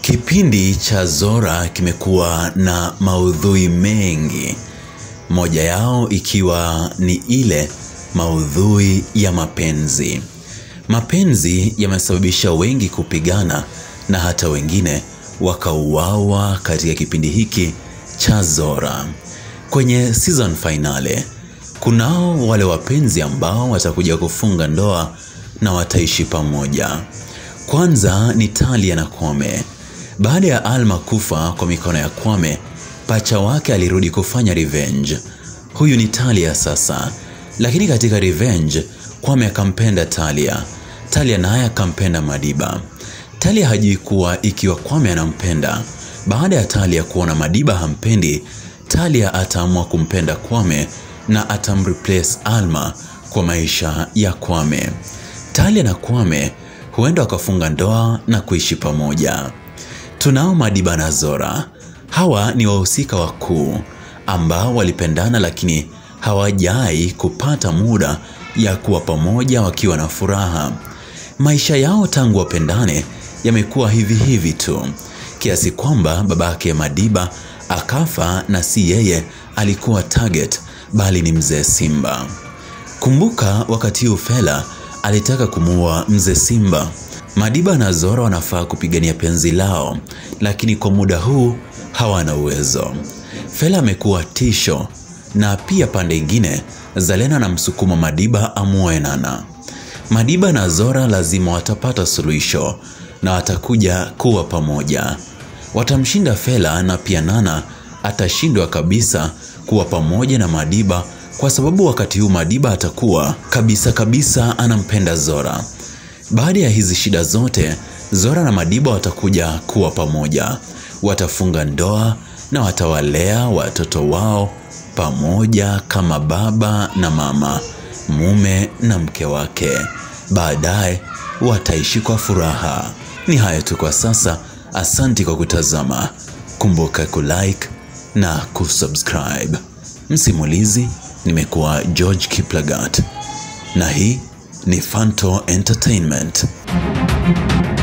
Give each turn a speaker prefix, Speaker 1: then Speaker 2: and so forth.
Speaker 1: Kipindi cha Zora kimekuwa na maudhui mengi, moja yao ikiwa ni ile maudhui ya mapenzi. Mapenzi yamesababisha wengi kupigana na hata wengine wakauawa katika kipindi hiki cha Zora. Kwenye season finale, kunao wale wapenzi ambao watakuja kufunga ndoa na wataishi pamoja. Kwanza ni Talia na Kwame. Baada ya Alma kufa kwa mikono ya Kwame, pacha wake alirudi kufanya revenge. Huyu ni Talia sasa, lakini katika revenge Kwame akampenda Talia. Talia naye akampenda Madiba. Talia hajui kuwa ikiwa Kwame anampenda, baada ya Talia kuona Madiba hampendi, Talia ataamua kumpenda Kwame na atamreplace Alma kwa maisha ya Kwame. Talia na Kwame huenda wakafunga ndoa na kuishi pamoja. Tunao Madiba na Zora. Hawa ni wahusika wakuu ambao walipendana lakini hawajai kupata muda ya kuwa pamoja wakiwa na furaha. Maisha yao tangu wapendane yamekuwa hivi hivi tu, kiasi kwamba babake Madiba akafa na si yeye alikuwa target, bali ni mzee Simba. Kumbuka wakati huu Fela alitaka kumuua mzee Simba. Madiba na Zora wanafaa kupigania penzi lao, lakini kwa muda huu hawana uwezo. Fela amekuwa tisho, na pia pande ingine Zalena na msukuma Madiba amuoe Nana. Madiba na Zora lazima watapata suluhisho na watakuja kuwa pamoja. Watamshinda Fela na pia Nana atashindwa kabisa kuwa pamoja na Madiba kwa sababu wakati huu Madiba atakuwa kabisa kabisa anampenda Zora. Baada ya hizi shida zote, Zora na Madiba watakuja kuwa pamoja. Watafunga ndoa na watawalea watoto wao pamoja kama baba na mama, mume na mke wake. Baadaye wataishi kwa furaha. Ni hayo tu kwa sasa. Asanti kwa kutazama. Kumbuka kulike na kusubscribe. Msimulizi nimekuwa George Kiplagat na hii ni Fanto Entertainment.